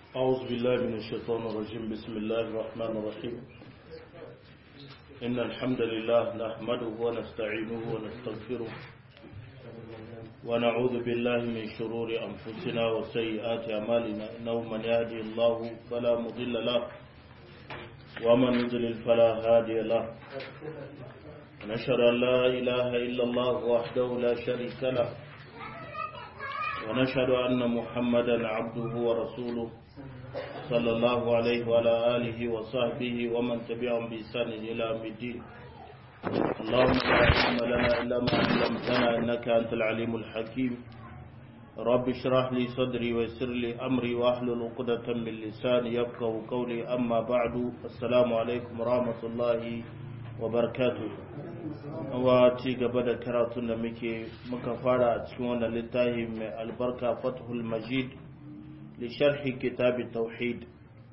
أعوذ بالله من الشيطان الرجيم بسم الله الرحمن الرحيم إن الحمد لله نحمده ونستعينه ونستغفره ونعوذ بالله من شرور أنفسنا وسيئات أعمالنا إنه من يهدي الله فلا مضل له ومن يضلل فلا هادي له ونشهد أن لا إله إلا الله وحده لا شريك له ونشهد أن محمدا عبده ورسوله صلى الله عليه وعلى آله وصحبه ومن تبعهم بإحسان إلى يوم الدين اللهم لا علم لنا إلا ما علمتنا إنك أنت العليم الحكيم رب اشرح لي صدري ويسر لي أمري واحلل عقدة من لساني يفقه قولي أما بعد السلام عليكم ورحمة الله وبركاته wa ci gaba da karatun da muke muka fara a cikin wannan littafi mai albarka fathul majid li sharhi kitab tauhid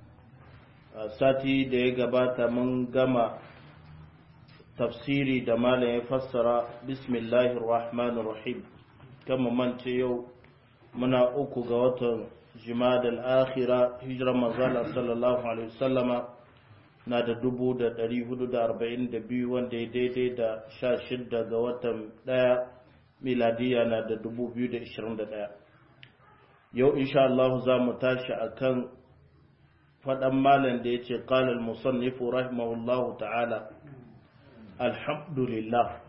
sati da ya gabata mun gama tafsiri da malam ya fassara bismillahir rahmanir rahim kama mance yau muna uku ga watan jimadal akhira hijrar manzala sallallahu alaihi wasallama na da dubu da ɗari hudu da arba'in da biyu wanda ya daidai da sha shidda ga watan ɗaya miladiya na da dubu biyu da ishirin da ɗaya yau insha Allah za mu tashi a kan faɗan malam da ya ce ƙalal musannifu rahimahullahu ta'ala alhamdulillah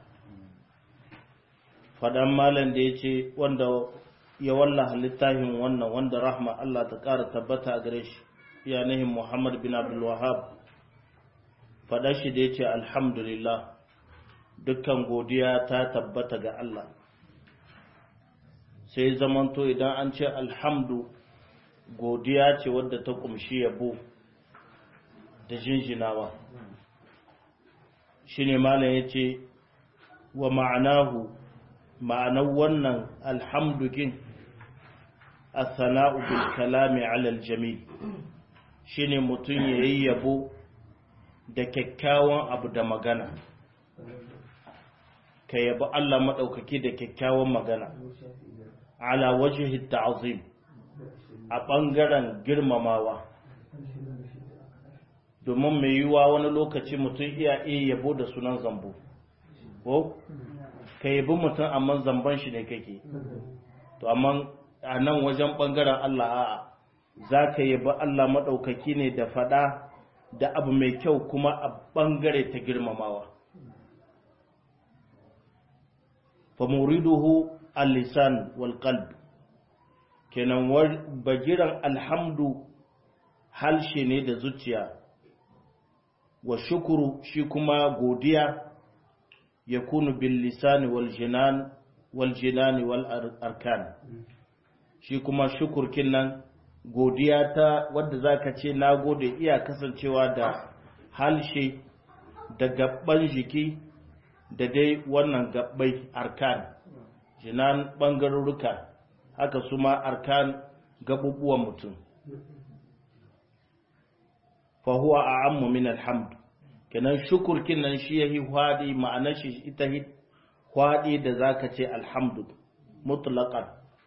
faɗan malam da ya ce wanda ya wallaha littafin wannan wanda rahma Allah ta ƙara tabbata a gare shi yanayin Muhammad bin Abdul Wahab faɗa shi da ya ce alhamdulillah dukkan godiya ta tabbata ga Allah sai zamanto idan an ce alhamdu godiya ce wadda ta kumshi yabo da jinjinawa shi ne malam ya ce wa ma'anahu ma'anar wannan alhamdukin a sana'u bil kalami alal jamil shi ne mutum ya yi yabo da kyakkyawan abu da magana ka yabi Allah maɗaukaki da kyakkyawan magana ala wajihi ta'zim a ɓangaren girmamawa domin mai yiwuwa wani lokaci mutum iya iya yabo da sunan zambo ko ka yabi mutum amma zamban shi ne kake to amma a nan wajen ɓangaren Allah a'a za ka yabi Allah maɗaukaki ne da faɗa da abu mai kyau kuma a ɓangare ta girmamawa. famuriduhu al-lisan wal qalb kenan bagiran alhamdu halshe ne da zuciya wa shukuru shi kuma godiya ya kunu bil lisani wal jinan wal jinani wal arkan shi kuma shukurkin nan godiya ta wadda za ka ce na gode iya kasancewa da halshe da gabban jiki da dai wannan gabbai arkan jinan ɓangarurruka haka su ma arkan gabubuwan mutum fahuwa a ammu min alhamdu kenan shukurkin nan shi ya yi hwaɗi ma'anar shi ita hwaɗi da za ka ce alhamdu mutlaƙar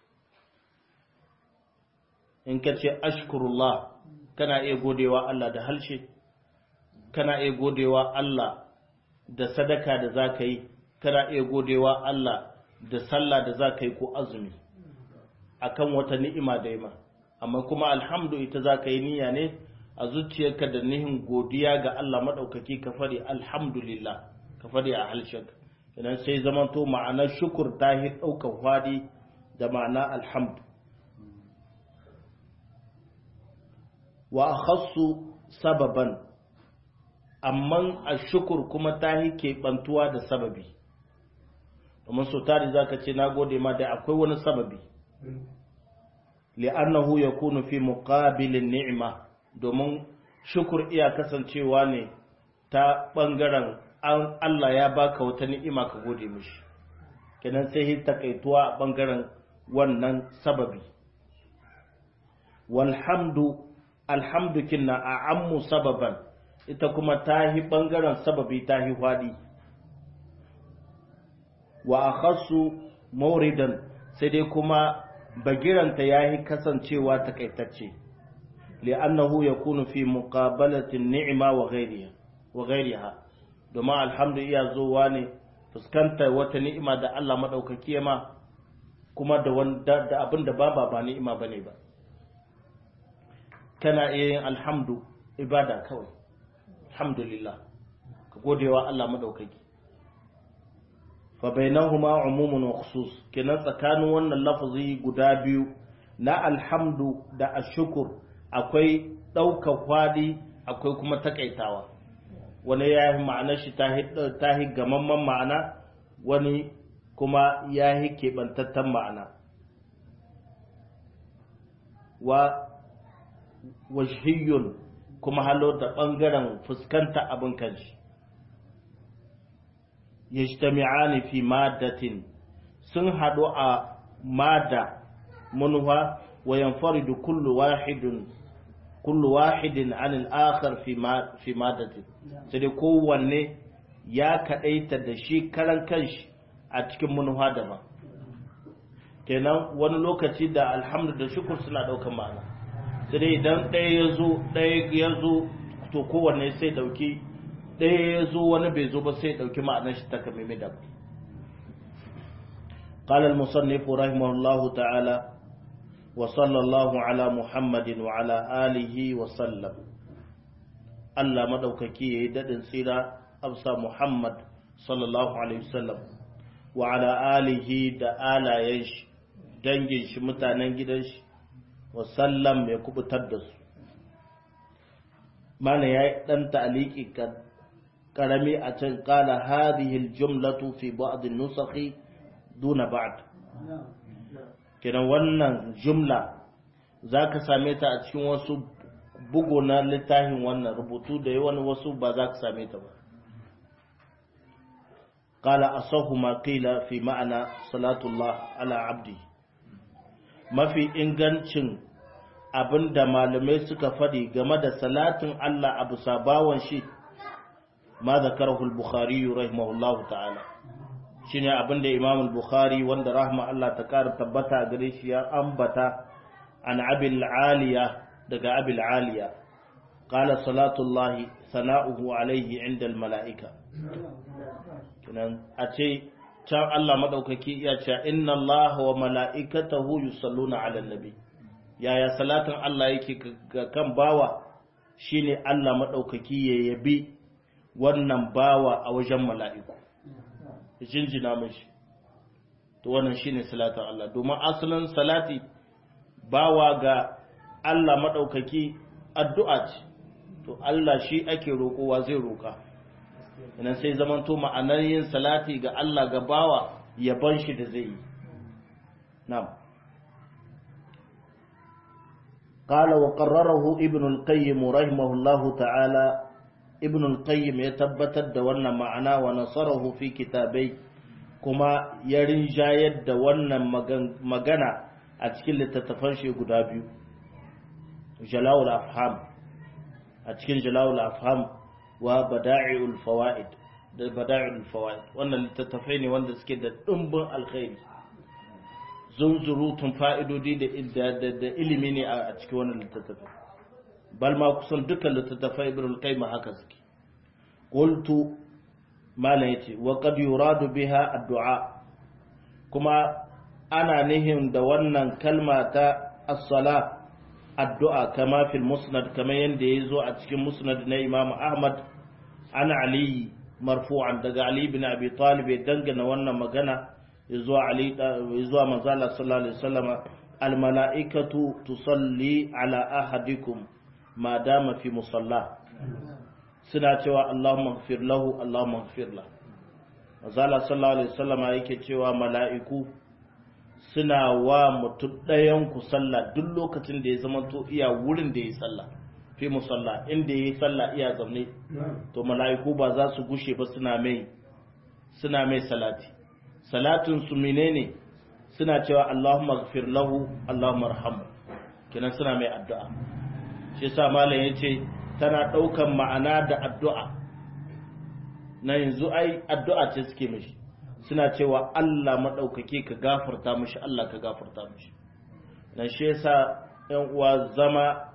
in ka ce ashkurullah kana iya godewa Allah da halshe kana iya godewa Allah da sadaka da za ka yi kana iya godewa Allah da sallah da za ka yi ko azumi akan wata ni'ima da yima amma kuma alhamdu ita za ka yi niyya ne a zuciyarka da nihin godiya ga Allah maɗaukaki ka faɗi alhamdulillah ka faɗi a halshek idan sai zamanto ma'anar shukur ta yi ɗaukar faɗi da ma'ana alhamdu wa akhassu sababan amma ashukur kuma ta yi keɓantuwa da sababi domin so tari za ka ce na gode ma da akwai wani sababi li'annahu ya kunu fi muqabilin ni'ima domin shukur iya kasancewa ne ta ɓangaren Allah ya baka wata ni'ima ka gode mishi kenan sai yi takaituwa a ɓangaren wannan sababi walhamdu alhamdukin na a ammu sababan ita kuma ta yi ɓangaren sababi ta yi hwaɗi wa a khasu mauridan sai dai kuma bagiranta ya yi kasancewa takaitacce li'annahu yakunu fi muqabalati ni'ma wa ghayriha wa ghayriha domin alhamdu iya zuwa ne fuskantar wata ni'ima da Allah madaukaki ma kuma da wanda da abin da ba ba ni'ima bane ba kana iya yin alhamdu ibada kawai alhamdulillah ka godewa Allah madaukaki fa bainahuma umumun wa khusus kenan tsakanin wannan lafazi guda biyu na alhamdu da ashkur akwai ɗaukar kwadi akwai kuma takaitawa wani ya yi ma'anar shi ta yi gamamman ma'ana wani kuma ya yi keɓantattan ma'ana wa wajhiyun kuma halo da ɓangaren fuskanta abin kanshi yajtami'ani fi maddatin sun haɗu a mada manufa wa yanfaridu kullu wahidun kullu wahidin an al-akhar fi ma fi maddatin sai dai kowanne ya kadaita da shi karan kanshi a cikin manufa daban kenan wani lokaci da alhamdu da shukur suna ɗaukar ma'ana sai dai idan ɗaya ya zo ɗaya ya zo to kowanne sai ɗauki ɗaya ya zo wani bai zo ba sai ɗauki ma'anar shi ta kamimi da قال المصنف رحمه الله تعالى وصلى الله على محمد وعلى آله وسلم الله مدوككي يدد سيرا أبسى محمد صلى الله عليه وسلم وعلى آله دا آلا ينش دنجش متانن gidan shi wasallam ya kubutar da su mana ya yi ɗan ta'aliki karami a can kala hadhihi aljumlatu fi ba'd an-nusakh duna ba'd kenan wannan jumla zaka same ta a cikin wasu bugu na littafin wannan rubutu da yawan wasu ba za ka same ta ba قال أصح ما قيل في معنى صلاة الله على عبده mafi ingancin abin da malamai suka faɗi game da salatin Allah abu sabawan shi ma zakarahu al-bukhari rahimahullah ta'ala shine abin da imam al-bukhari wanda rahma Allah ta ƙara tabbata gare shi ya ambata an abil aliya daga abil aliya qala salatullahi sana'uhu alayhi inda al-mala'ika kinan a ce can Allah maɗaukaki ya ce inna Allah wa mala'ikatahu yusalluna ala nabi yaya salatin Allah yake ga kan bawa shine Allah maɗaukaki ya yabi wannan bawa a wajen mala'iku jinjina mashi to wannan shine salatin Allah domin asalin salati bawa ga Allah maɗaukaki addu'a ce to Allah shi ake roƙowa zai roƙa idan sai zamanto ma'anar yin salati ga Allah ga bawa yaban shi da zai yi na'am qala wa qarrarahu ibn al-qayyim rahimahullahu ta'ala ibn al-qayyim ya tabbatar da wannan ma'ana wa nasarahu fi kitabai kuma ya rinjayar da wannan magana a cikin littattafan shi guda biyu jalawul afham a cikin jalawul afham wa bada'i'ul fawaid da bada'i'ul fawaid wannan littattafai ne wanda suke da dimbin alkhairi zunzurutun fa'idodi da da ilimi ne a cikin wannan littattafai bal ma kusan dukkan littattafai ibn al-qayyim haka suke qultu mala yace wa qad yuradu biha addu'a kuma ana nihin da wannan kalma ta as-sala addu'a kama fil musnad kamar yadda ya zo a cikin musnad na imam ahmad an ali marfu'an daga ali bin abi talib ya dangana wannan magana zuwa ali zuwa manzala sallallahu alaihi wasallam al mala'ikatu tusalli ala ahadikum ma dama fi musalla suna cewa allahumma ighfir lahu allahumma ighfir lahu manzala sallallahu alaihi wasallam yake cewa mala'iku suna wa mutum ɗayan ku sallah duk lokacin da ya zama to iya wurin da ya sallah fi musalla inda ya yi sallah iya zaune to mala'iku ba za su gushe ba suna mai suna mai salati salatin su menene suna cewa Allahumma ighfir lahu Allahumma arhamhu kenan suna mai addu'a shi yasa malam yace tana daukan ma'ana da addu'a na yanzu ai addu'a ce suke mishi suna cewa Allah maɗaukaki ka gafarta mushi Allah ka gafarta mushi na shi yasa ‘yan uwa zama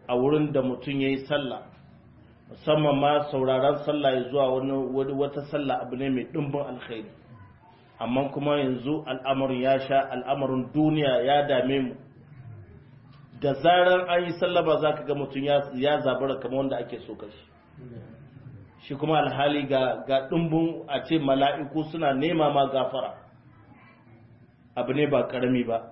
a wurin da mutum ya yi sallah musamman ma sauraron sallah ya zuwa wani wata sallah abu ne mai ɗumbin alkhairi amma kuma yanzu al'amarin ya sha al'amarin duniya ya dame mu da zarar an yi sallah ba za ka ga mutum ya zabara kamar wanda ake so kashi shi kuma alhali ga ga ɗumbin a ce mala'iku suna nema ma gafara abu ne ba ƙarami ba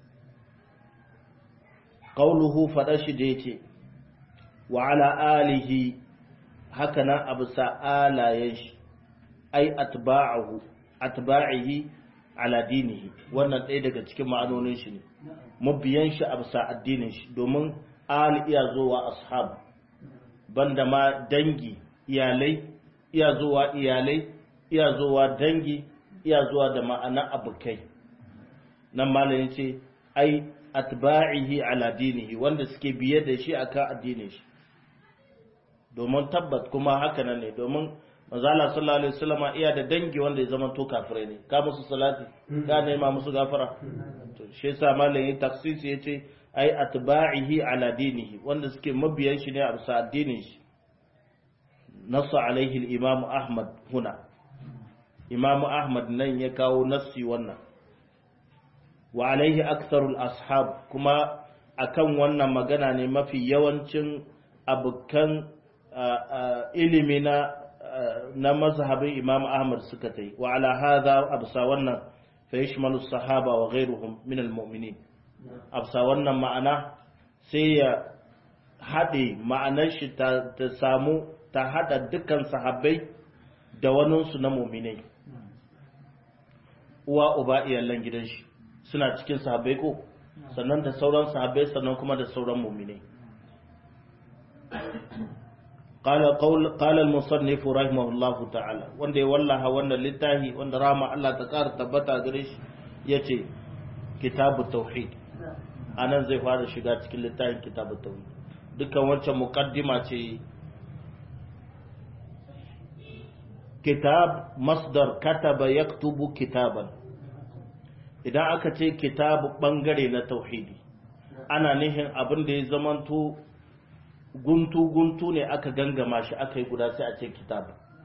ƙauluhu faɗa shi da ya ce wa ala alihi haka nan abu sa'alayen shi ai atba'ahu atba'ihi ala dinihi wannan ɗaya daga cikin ma'anonin shi ne mabiyan shi abu sa addinin shi domin al iya zowa ashab banda ma dangi iyalai iya zuwa iyalai iya zuwa dangi iya zuwa da ma'ana abokai nan malamin ce ai atba'ihi ala dinihi wanda suke biye da shi akan addinin shi domin tabbat kuma haka nan ne domin manzala sallallahu alaihi wasallam iya da dangi wanda ya zama to kafirai ne ka musu salati ka nema musu gafara to shi yasa malamin taksisi yace ai atba'ihi ala dinihi wanda suke mabiyan shi ne a bisa addinin shi nasu alaihi al-imam ahmad huna imam ahmad nan ya kawo nassi wannan wa alaihi aktharul ashab kuma akan wannan magana ne mafi yawancin abukan ilimi na na mazhabin imam ahmad suka tai wa ala hadha absa wannan fa yashmalu sahaba wa ghayruhum min almu'minin absa wannan ma'ana sai ya haɗe ma'anar shi ta samu ta haɗa dukkan sahabbai da waninsu na muminai uwa uba iyalan gidan shi suna cikin sahabbai ko sannan da sauran sahabbai sannan kuma da sauran muminai قال قول قال المصنف رحمه الله تعالى wanda ya wallaha wannan littafi wanda rama Allah ta ƙara tabbata gare shi yace kitabu tauhid anan zai fara shiga cikin littafin kitabu tauhid dukkan wancan muqaddima ce kitab masdar kataba yaktubu kitaban idan aka ce kitabu bangare na tauhidi ana nihin abin da ya zamanto guntu-guntu ne aka gangama shi aka yi guda sai a ce kitab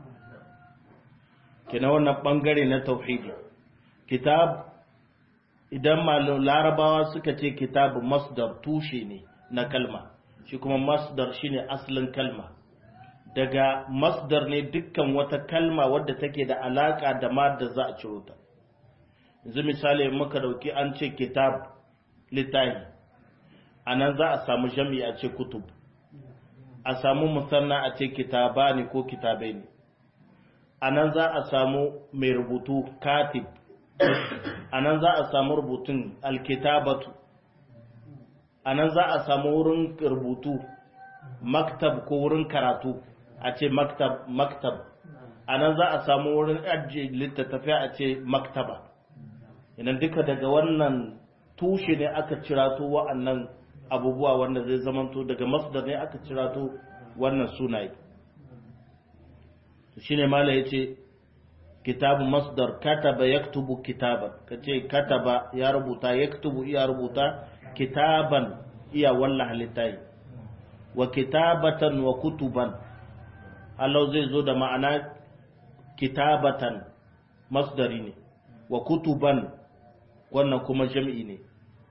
kina wannan bangare na tauhidi kitab idan malum larabawa suka ce kitab masdar tushe ne na kalma shi kuma masdar shine asalin kalma daga masdar ne dukkan wata kalma wadda take da alaka da madda za a ciro ta yanzu misali muka dauki an ce kitab littahi anan za a samu jami'i a ce kutub a samu musanna a ce kitabani ko kitabai ne a nan za a samu mai rubutu katib a nan za a samu rubutun alkitabatu a nan za a samu wurin rubutu maktab ko wurin karatu a ce maktab maktab a nan za a samu wurin ajiye littattafiya a ce maktaba idan duka daga wannan tushe ne aka cirato wa'annan abubuwa wanda zai zamanto daga masdar ne aka cirato wannan sunaye shine mala yace kitabu masdar kataba yaktubu kitaban kace kataba ya rubuta yaktubu ya rubuta kitaban iya walla halittai wa kitabatan wa kutuban Allah zai zo da ma'ana kitabatan masdari ne wa kutuban wannan kuma jami'i ne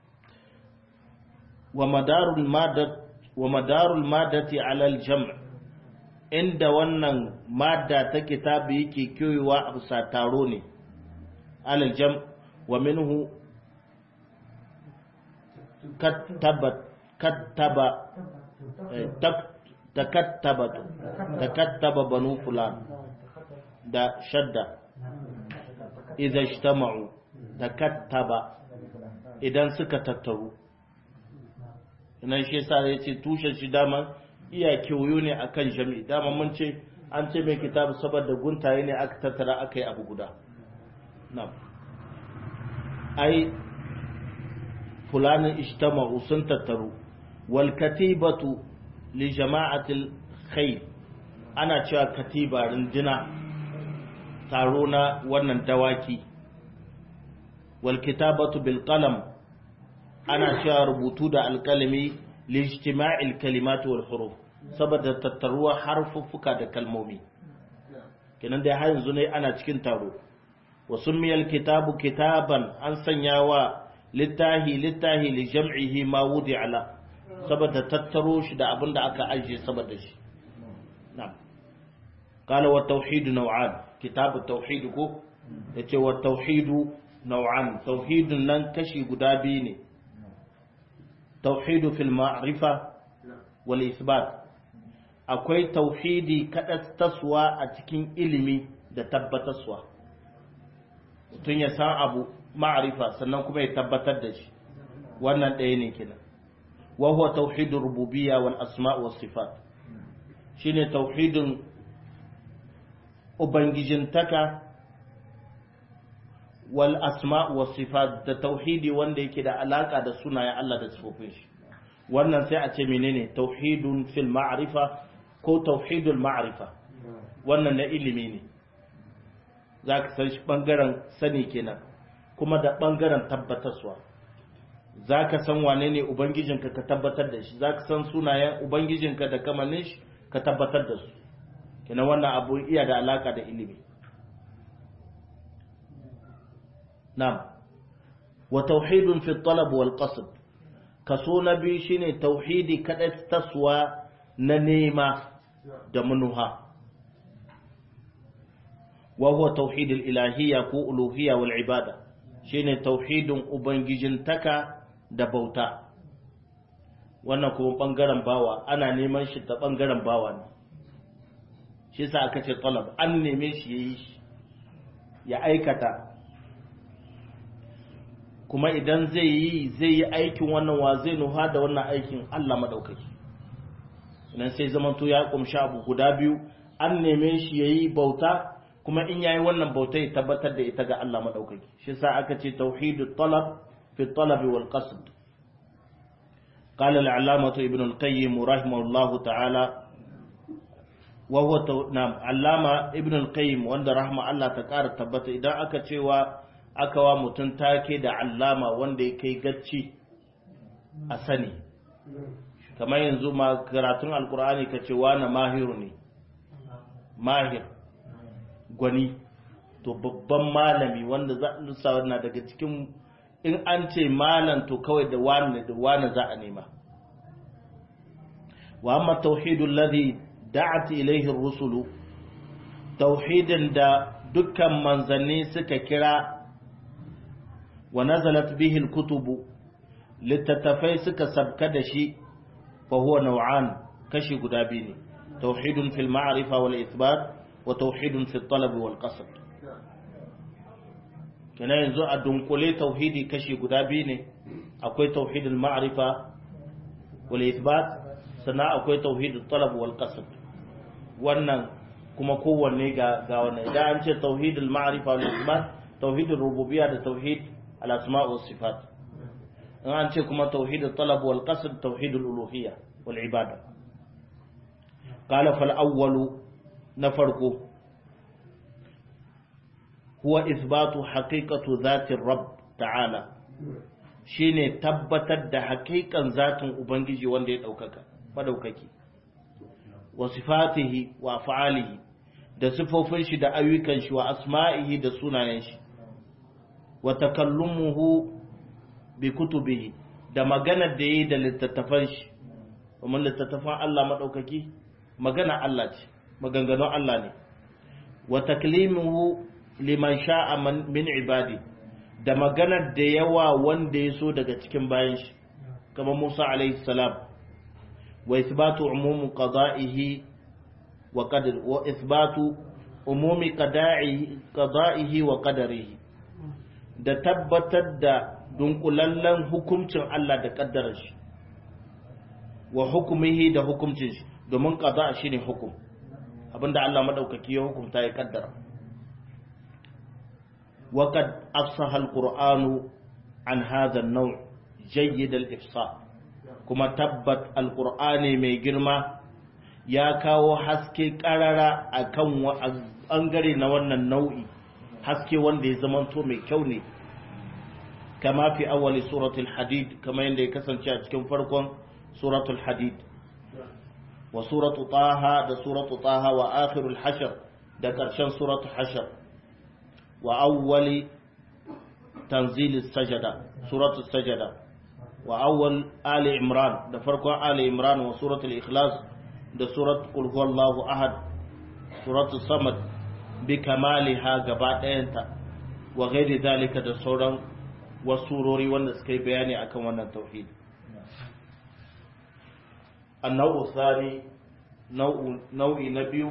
ومدار المادة ومدار المادة على الجمع inda wannan madda ta kitabi yake kyoyewa a bisa taro ne alal jam wa minhu kattabat kattaba takattabatu takattaba banu fulan da shadda idza ijtama'u takattaba idan suka tattaru nan shi yasa ya ce tushen shi dama iya kewayo ne akan jami'i dama mun ce an ce mai kitabu saboda guntaye ne aka tattara aka yi abu guda na ai fulanin ijtama'u sun tattaru wal katibatu li jama'atil khair ana cewa katiba rindina taro na wannan dawaki wal kitabatu bil qalam ana cewa rubutu da alkalami lijtima'il kalimatu wal huruf saboda tattaruwa harfuffuka da kalmomi kenan dai har yanzu ne ana cikin taro wa summiyal kitabu kitaban an sanya wa littahi littahi li jam'ihi ma wudi ala saboda tattaro shi da abinda aka ajiye saboda shi na'am qala wa tauhid naw'an kitabu tauhid ko yace wa tauhid naw'an tauhidun nan kashi guda biyu ne tauhidu fil ma'rifa wal isbat akwai tauhidi taswa a cikin ilimi da tabbatarwa tun ya san abu ma'rifa sannan kuma ya tabbatar da shi wannan ɗaya ne kenan wa huwa tauhidur rububiyya wal asma' was sifat shine tauhidin ubangijintaka wal asma wa sifat da tauhidi wanda yake da alaka da sunayen Allah da sifofin shi wannan sai a ce menene tauhidun fil ma'rifa ko tauhidul ma'rifa wannan na ilimi ne zaka san shi bangaren sani kenan kuma da bangaren tabbatarwa zaka san wane ne ubangijinka ka tabbatar da shi zaka san sunayen ubangijinka da kamannin shi ka tabbatar da su kenan wannan abu iya da alaka da ilimi نعم وتوحيد في الطلب والقصد كسو نبي شيني توحيدي كدس تسوى ننيمة دمنها وهو توحيد الإلهية كو ألوهية والعبادة شيني توحيد أبنججن تكا دبوتا wannan kuma ɓangaren bawa ana neman shi ta ɓangaren bawa ne shi sa aka ce talab an neme shi ya yi shi ya aikata kuma idan zai yi zai yi aikin wannan wa zai nuha da wannan aikin Allah madaukaki idan sai zamanto ya kumshi abu guda biyu an neme shi yayi bauta kuma in yayi wannan bauta ya tabbatar da ita ga Allah madaukaki shi sa aka ce tauhidut talab fi talab wal qasd قال العلامة ابن القيم رحمه الله تعالى وهو تو... نعم علامة ابن القيم وند رحمه الله تقار تبت إذا aka cewa aka wa mutum take da allama wanda ya kai gacci a sani kamar yanzu ma karatun alkur'ani ka ce wani mahiru ne mahir gwani to babban malami wanda za a na daga cikin in an ce malam to kawai da wani da wani za a nema wa amma tauhidul ladhi da'at ilayhi ar-rusulu tauhidin da dukkan manzanni suka kira wa nazalat bihi al-kutubu littattafai suka sabka da shi fa huwa naw'an kashi guda biyu ne tauhidun fil ma'rifa wal ithbat wa tauhidun fil talab wal qasd kenan yanzu a dunkule tauhidi kashi guda biyu ne akwai tauhidul ma'rifa wal ithbat sannan akwai tauhidul talab wal qasd wannan kuma kowanne ga ga wannan idan an ce tauhidul ma'rifa wal ithbat tauhidul rububiyya da tauhid al asma' was sifat in an ce kuma tauhidul talab wal qasd tauhidul uluhiyya wal ibada qala fal awwalu na farko huwa isbatu haqiqatu zati rabb ta'ala shine tabbatar da haƙiƙan zatin ubangiji wanda ya daukaka madaukaki wa sifatihi wa af'alihi da sifofin shi da ayyukan shi wa asma'ihi da sunayen shi wa takallumuhu bi kutubihi da maganar da yayi da littattafan shi kuma littattafan Allah madaukaki magana Allah ce maganganun Allah ne wa taklimuhu liman sha'a min ibadi da maganar da yawa wanda ya so daga cikin bayan shi kamar Musa alaihi salam wa isbatu umum qada'ihi wa qadar wa isbatu umumi qada'ihi qada'ihi wa qadarihi da tabbatar da dunkulallen hukuncin Allah da kaddarar shi wa hukumihi da hukuncin shi domin qada shine hukum abinda Allah madaukaki ya hukunta ya kaddara وقد أفصح القرآن عن هذا النوع جيد الإفصاح كما تبت القرآن مي جرما يا كاو حسكي قرارا أكون أنغري نوانا النوع حسكي واندي زمانتو مي كوني كما في أول سورة الحديد كما يندي كسن شاك كم فرقون suratul hadid wa suratu taha da suratu taha wa akhirul hashr da ƙarshen suratu hashr wa awwali tanzilis sajada suratu sajada wa awwal ali imran da farkon ali imran wa suratul ikhlas da surat qul huwallahu ahad suratul samad bi kamaliha gaba ɗayanta wa ghairi zalika da sauran wasu surori wanda suka yi bayani akan wannan tauhid annau tsari nau'i na biyu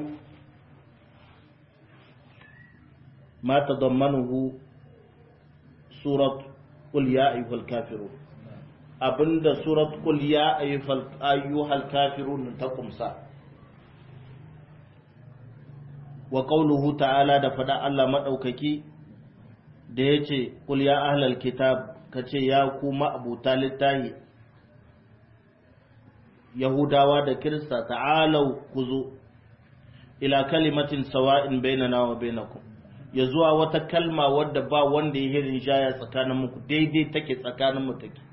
ma tadammanuhu surat qul ya ayyuhal kafirun abinda surat qul ya ayyuhal kafirun ta kumsa wa qawluhu ta'ala da fada Allah madaukaki da yace qul ya ahlal kitab kace ya ku ma'abuta littahi yahudawa da kirista ta'alau kuzo ila kalimatin sawa'in bainana wa bainakum ya zuwa wata kalma wadda ba wanda ya hirin jaya tsakanin muku daidai take tsakanin mu take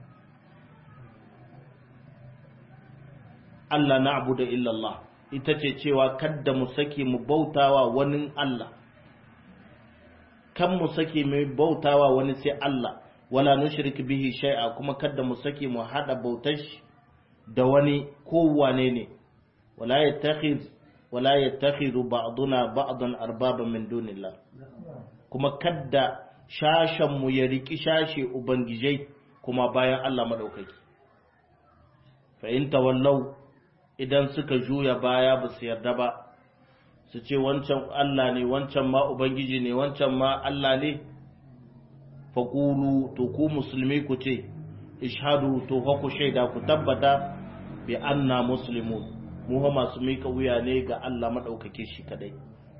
Allah na'budu illa Allah ita ce cewa kadda mu sake mu bautawa wani Allah kan mu sake mu bautawa wani sai Allah wala nushrik bihi shay'a kuma kadda mu sake mu hada bautar shi da wani kowane ne wala yattakhidh wala yattakhidhu ba'duna ba'dan arbaban min dunillah kuma kadda shashan mu ya riki shashe ubangijai kuma bayan Allah madaukaki fa in tawallau idan suka juya baya ba su yarda ba su ce wancan Allah ne wancan ma ubangiji ne wancan ma Allah ne faqulu to ku musulmi ku ce ishadu to fa ku shaida ku tabbata bi anna muslimun mu ha masu mika wuya ne ga Allah madaukake shi kadai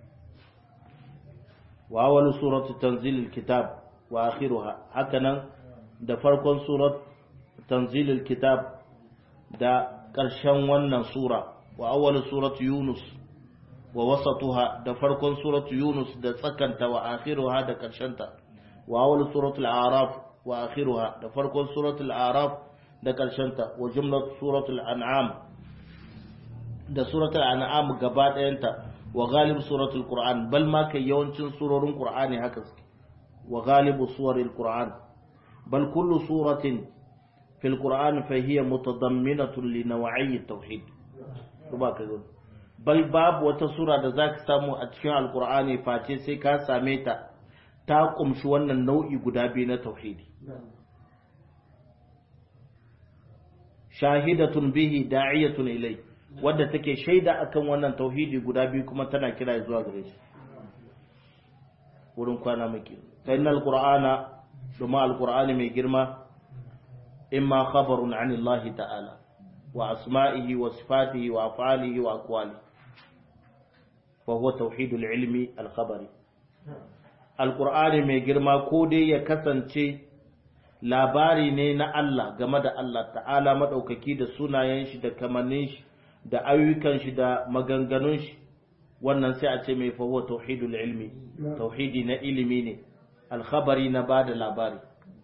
wa awwal suratu tanzilil kitab wa akhiruha hakanan da farkon surat tanzilil kitab da ƙarshen wannan sura wa awwal suratu yunus wa wasatuha da farkon suratu yunus da tsakanta wa akhiruha da ƙarshenta wa awwal suratul a'raf wa akhiruha da farkon suratul a'raf da ƙarshenta wa jumlat suratul an'am da suratul an'am gaba ɗayanta wa galib suratul qur'an bal ma kai yawancin surorin qur'ani haka suke wa galibu suwaril qur'an bal kullu suratin fil qur'an fa hiya mutadamminatun li naw'i tauhid ruba ka zo bal babu wata sura da zaka samu a cikin alqur'ani face sai ka same ta ta kumshi wannan nau'i guda biyu na tauhidi shahidatun bihi da'iyatun ilai wadda take shaida akan wannan tauhidi guda biyu kuma tana kira zuwa gare shi wurin kwana muke fa innal qur'ana duma alqur'ani mai girma imma khabarun anillahi ta'ala wa asma'ihi wa sifatihi wa af'alihi wa aqwalihi fa huwa tauhidul ilmi al-khabari alqur'ani mai girma ko dai ya kasance labari ne na Allah game da Allah ta'ala maɗaukaki da sunayen shi da kamannin shi da ayyukan shi da maganganun shi wannan sai a ce mai fahuwa tauhidul ilmi tauhidi na ilimi ne alkhabari na bada labari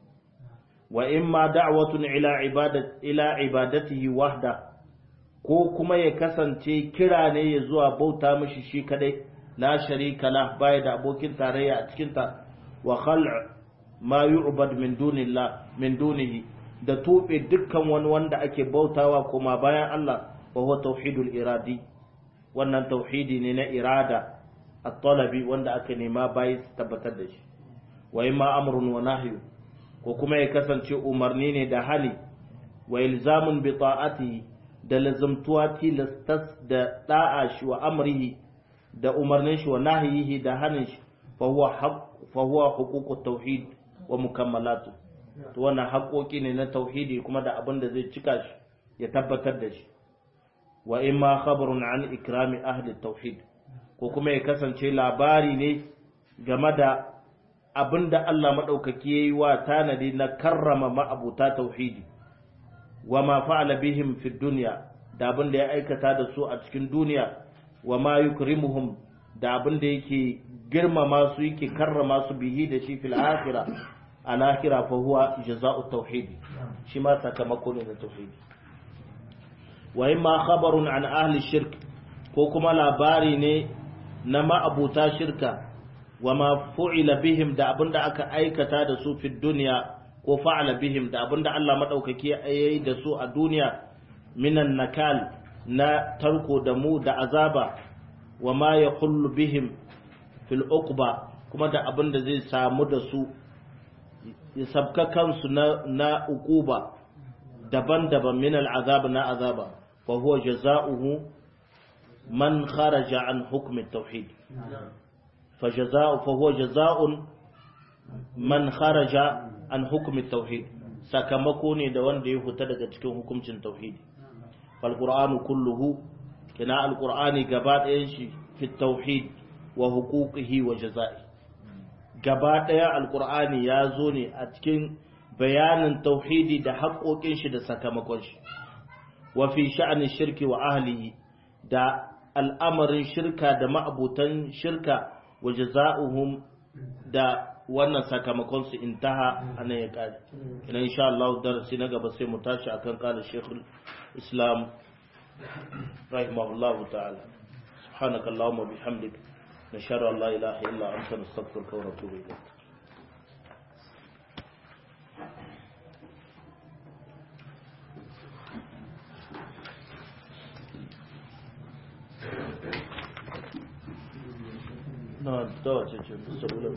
wa imma da'watun ila ibadat ila ibadatihi wahda ko kuma ya kasance kira ne ya zuwa bauta mishi shi kadai la sharika la baya da abokin tarayya a cikin ta wa khal'a ma yu'bad min dunillah min dunihi da tobe dukkan wani wanda ake bautawa kuma bayan Allah wa huwa tauhidul iradi wannan tauhidi ne na irada at-talabi wanda aka nema bayi su tabbatar da shi wa imma amrun wa nahyu ko kuma ya kasance umarni ne da hali wa ilzamun bi ta'atihi da lazumtuwa tilastas da da'a shi wa amrihi da umarnin shi wa nahyihi da hanin shi fa huwa haqq fa huwa huququt tauhid wa mukammalatu to wannan haƙoƙi ne na tauhidi kuma da abin da zai cika shi ya tabbatar da shi wa imma khabarun an ikrami ahli tauhid ko kuma ya kasance labari ne game da abin da Allah madaukaki yayi wa tanadi na karrama ma'abuta tauhidi wa ma fa'ala bihim fi dunya da abin da ya aikata da su a cikin duniya wa ma yukrimuhum da abin da yake girmama su yake karrama su bihi da shi fil akhirah al-akhirah fa huwa jazaa'u tauhid shi ma sakamako ne na tauhidi wa imma khabarun an ahli shirk ko kuma labari ne na ma'abuta shirka wa ma fu'ila bihim da abinda aka aikata da su fi duniya ko fa'ala bihim da abinda Allah madaukaki yayi da su a duniya minan nakal na tarko da mu da azaba wa ma yaqullu bihim fil uqba kuma da abinda zai samu da su ya sabka kansu na na uquba daban-daban min al'azab na azaba fa huwa jazaohu man kharaja an hukm at-tauhid fa jazaa'u fa huwa jazaa'un man kharaja an hukm at-tauhid sakamako ne da wanda ya fita daga cikin hukuncin tauhidi fal qur'anu kulluhu kina al-qur'ani gaba ɗayan shi fi tauhid wa huquqihi wa jazaa'i gaba ɗaya al-qur'ani ya zo ne a cikin bayanin tauhidi da haƙoƙin shi da sakamakon shi wa fi sha'anin shirki wa ahlihi da al'amarin shirka da ma'abutan shirka wa jaza'uhum da wannan sakamakon su intaha anan ya kare ina insha Allah darasi na gaba sai mu tashi akan kala Sheikhul Islam rahimahullahu ta'ala subhanakallahumma bihamdik nashhadu an la ilaha illa anta nastaghfiruka wa natubu ilayk na da wace ce saboda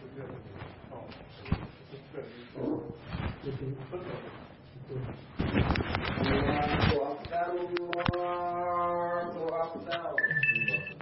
Thank you.